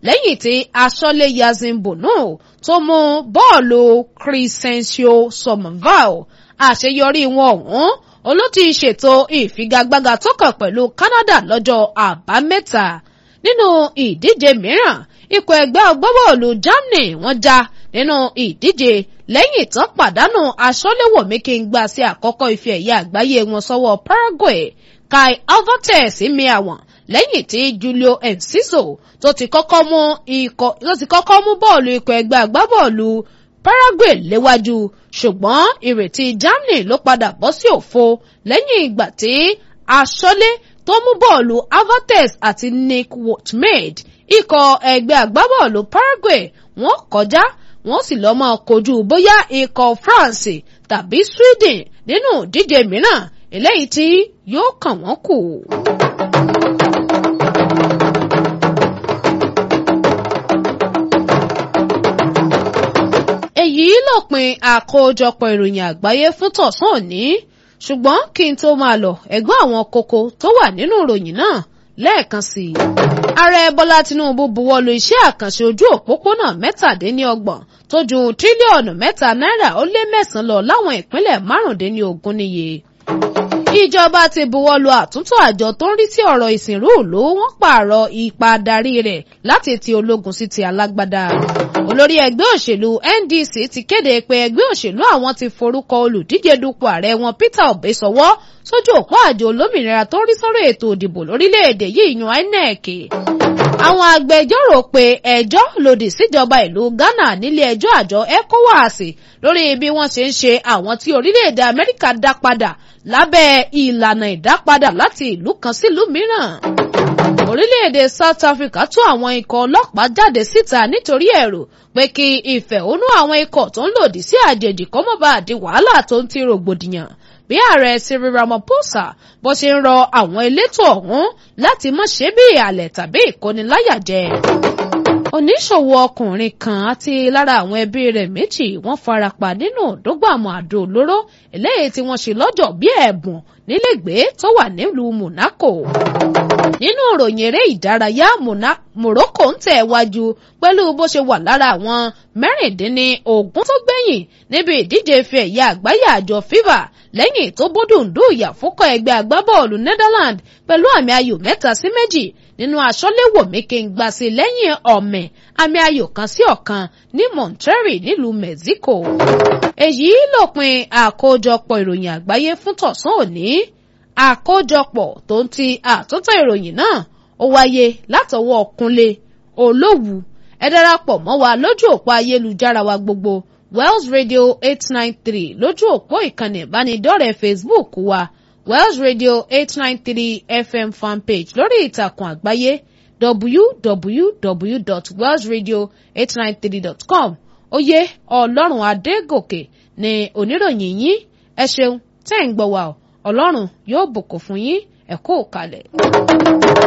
lẹ́yìn tí aṣọ́lé yazin bono tó mú bọ́ọ̀lù crescencio somerval àṣeyọrí wọn ọ̀hún olóòtú ṣètò ìfigagbága tó kàn pẹ̀lú Canada lọ́jọ́ àbámẹ́ta nínú ìdíje mìíràn ikọ̀ ẹgbẹ́ agbábọ́ọ̀lù Germany wọ́n já nínú ìdíje lẹ́yìn tán pàdánù aṣọ́léwọ̀mí kí n gbà sí àkọ́kọ́ ife ẹ̀yẹ àgbáyé wọn sọ́wọ́ Paraguay Kai Havertz mi àwọn lẹ́yìn tí Julio Enciso tó ti kọ́kọ́ mú ikọ̀ tó ti kọ́kọ́ mú bọ́ọ̀lù ikọ̀ ẹgbẹ́ agbábọ́ọ̀lù Paraguay léwájú ṣùgbọ́n ìrètí Germany ló padà bọ́ sí òfo lẹ́yìn ìgbà tí aṣọ́lé tó mú bọ́ọ̀lù Havertz àti Nick Woutmade ikọ̀ ẹgbẹ́ agbábọ́ọ̀lù Paraguay wọ́n kọjá wọ́n sì lọ́ máa kojú bóyá ikọ̀ France tàbí Sweden nínú ìdíje mìíràn eléyìí tí yóò kàn wọ́n kù. èyí lópin àkójọpọ̀ ìròyìn àgbáyé fún tọ̀sán òní ṣùgbọ́n kí n tó máa lọ ẹ̀gbọ́n àwọn kókó tó wà nínú ìròyìn náà lẹ́ẹ̀kan sí i. ààrẹ bọ́lá tinubu buwọ́lu iṣẹ́ àkànṣe ojú òpópónà mẹ́tàdínlọ́gbọ̀n tó ju tírílíọ̀nù mẹ́ta náírà ó lé mẹ́sàn-án lọ láwọn ìpínlẹ̀ márùndínlógún níye. ìjọba ti buwọ́lu àtúntò àjọ tó ń rí sí ọ̀rọ̀ ìsìnrú ìlú wọ́n pààrọ̀ ipa darí rẹ̀ láti ti ológun sí ti alágbádá olórí ẹgbẹ́ òṣèlú NDC ti kéde pé ẹgbẹ́ òṣèlú àwọn ti forúkọ olùdíje dupò ààrẹ wọn Peter Obi sọwọ́ sójú òpó àjọ olómìnira tó ń rí sọ́rọ̀ ètò òdìbò lórílẹ̀‐èdè yìí yan INEC. àwọn agbẹjọ́rò pé ẹjọ́ lòdì síjọba ìlú Ghana nílé ẹjọ́ àjọ ECOWAS lórí bí wọ́n ṣe ń ṣe àwọn tí orílẹ̀‐èdè Amẹ́ríkà dá padà lábẹ́ ìlànà ìdápadà láti ìlú kan sílùú mìíràn orílẹ̀-èdè South Africa tú àwọn ikọ̀ ọlọ́pàá jáde síta nítorí ẹ̀rù pé kí ìfẹ̀hónú àwọn ikọ̀ tó ń lòdì sí àjèjì kó má bàa di wàhálà tó ń ti rògbòdìyàn bí ààrẹ Cyril Ramaphosa bó ṣe ń rọ àwọn elétò ọ̀hún láti má ṣe bí ìhàlẹ̀ tàbí ìkóniláyàjẹ. oníṣòwò ọkùnrin kan àti lára àwọn ẹbí rẹ̀ méjì wọ́n farapa nínú òdógbàmù àdó olóró eléyìí tí wọ́n ṣe lọ́jọ́ bí ẹ̀bùn nílégbèé tó wà nílùú Monaco nínú ìròyìn eré ìdárayá Morocco ń tẹ̀ wájú pẹ̀lú bó ṣe wà lára àwọn mẹ́rìndínlógún tó gbẹ̀yìn níbi ìdíje ife ẹ̀yẹ àgbáyé àjọ FIFA lẹ́yìn tó bódùndú ìyàfókọ̀ ẹgbẹ́ agbábọ́ọ̀lù Netherlands pẹ̀lú àmì ayò mẹ́ta sí méjì nínú aṣọ́léwòmí kí n gbà sí lẹ́yìn ọ̀mẹ̀ àmì ayò kan sí ọ̀kan ní Monterrey nílùú Mexico. èyí lópin àkójọpọ̀ ìròyìn àgbáyé fún tọ̀sán òní àkójọpọ̀ tó ń ti àtúntò ìròyìn náà ó wáyé látọwọ́ Kúnlé Olówù ẹ darapọ̀ mọ́ wa lójú òpó ayélujára wa gbogbo Wells Radio eight nine three lójú òpó ìkànnì ìbánidọ́rẹ̀ẹ́ Facebook wa Wells Radio eight nine three FM fanpage lórí ìtàkùn àgbáyé www.wellsradio893.com oyè Ọlọ́run Adégòkè ni oníròyìn yín ẹ ṣeun tẹ́ ń gbọ́ wa ọ Ọlọ́run yóò bùkún fún yín ẹ kú òkàlẹ̀.